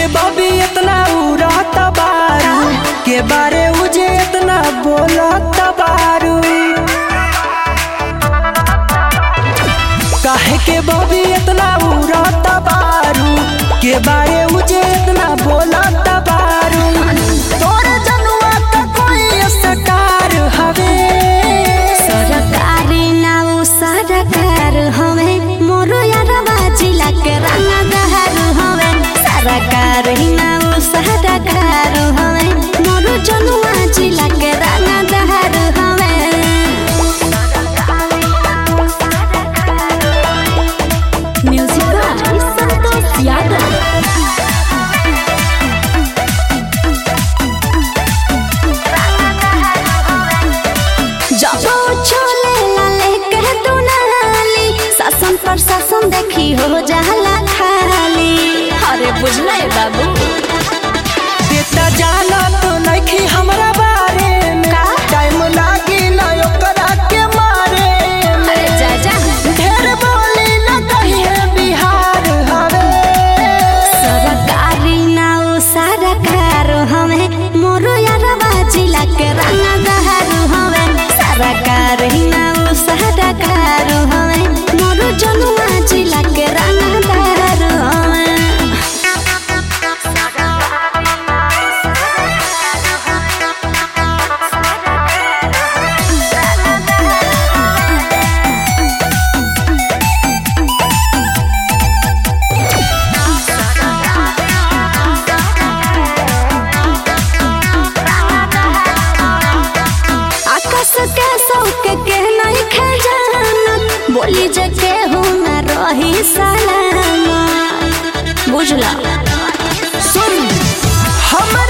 के बबी इतना उड़त बारू के बारे उजे इतना बोलत बारू काहे के बबी इतना उड़त बारू के बारे उजे इतना बोलत बारू तोर जनुआ का कोई स्टार हवे सरकारी नाउ सरकार हवे मोरो यारवा जिला के रंगदार हवे सरकारी नाउ सरकार हवे मोरो जनुआ जिला के रंगदार हवे म्यूजिक बाय संतोष यादव जब छोले लाले कह तू नाली शासन प्रशासन देखी हो जाला खाली अरे बुझले बाबू देता जाना तो नइखी हमरा बारे में का? टाइम लागी ना ओकरा के मारे में अरे जा जा ढेर बोली ना कहिए बिहार हवे सरकारी नाउ सरकार हवे मोरो यारवा जिला के रंगदार हवे सरकारी नाउ सरकार हवे मोरो जनुआ जिला के रंगदार हवे आकाश के सौक के नहीं खजाना बोली जे केहू न रही सलामा बुझला सुन हम